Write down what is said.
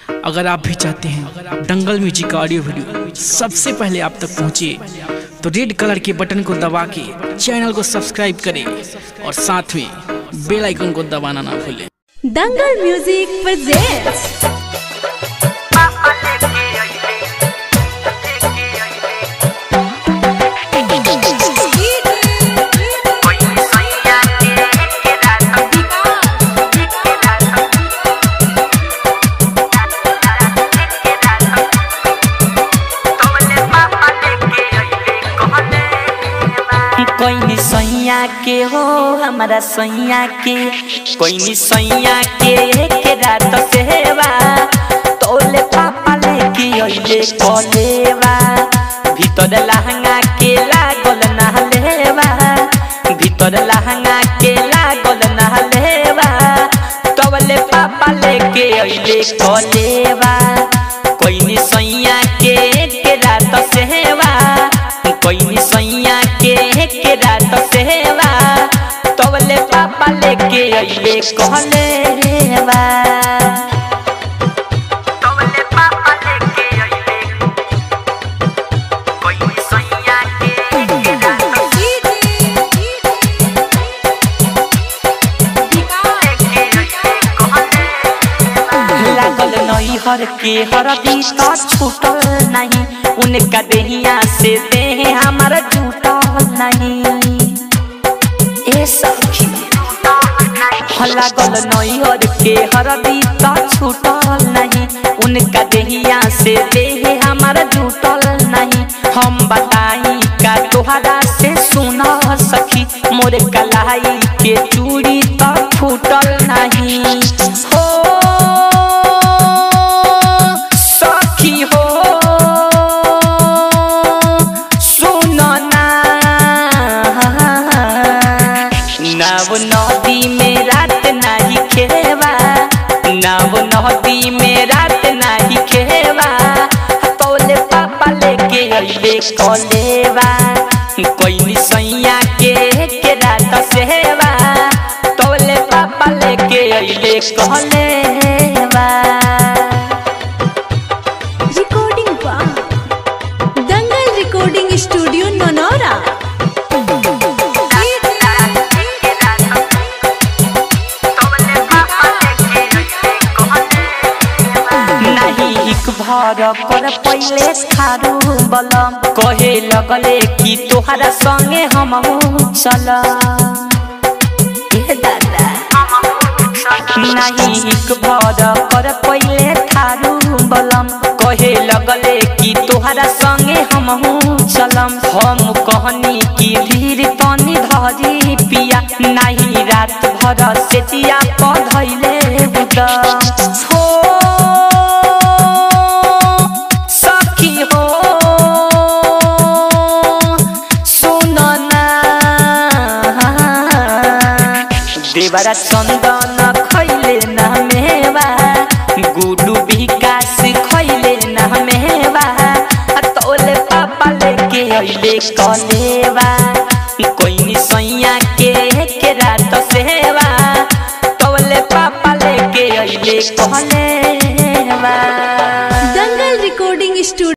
अगर आप भी चाहते हैं दंगल म्यूजिक का ऑडियो वीडियो सबसे पहले आप तक पहुंचे तो रेड कलर के बटन को दबा के चैनल को सब्सक्राइब करें और साथ में बेल आइकन को दबाना ना भूलें दंगल म्यूजिक presents कोई सैया के हो हमारा सैया के कोई सैया के एक रात सेवा तोले पापा लेके अइले कलेवा भीतर लहंगा के लागल ना लेवा भीतर लहंगा के लागल ना लेवा तोले पापा लेके अइले कलेवा कोई सैया के एक रात सेवा कोई सैया के एक रात सेवा तबले पापा लेके अइले कहले रेवा तबले पापा लेके अइले कोई सैया के एक रात लागल नई हर के हरदी तो छूटल नहीं उनका देहिया से देह हमारा छूटल नहीं ए सखी लागल नई हर के हरदी तो छूटल नहीं उनका देहिया से देह हमारा छूटल नहीं हम बताई का तोहरा से सुना सखी मोरे कलाई के चूड़ी तो फूटल नहीं हो सखी हो सुन ना नाव नदी में रात नाही खेवा नाव नदी में रात नाही खेवा तोले पापा लेके अइले कलेवा कोई सैया के के रात सेवा तोले पापा लेके अइले कलेवा recording बा दंगल recording studio नोनोरा नहीं हिक भर कर पहिले खारू बलम कहे लगले कि तोहरा संगे हम चल ए दादा नहीं हिक भर कर पहिले थारू बलम कहे लगले कि तोहरा संगे हम चलम हम कहनी कि धीर तनी धरी पिया नहीं रात भर से चिया पधैले बुदम हो सखी हो सुन ना देवरा चंदन खैले ना मेवा गुडू विकास खैले ना मेवा तोले पापा लेके अइले कलेवा कोई सैया के के रात सेवा तोले पापा लेके अइले कलेवा दंगल recording studio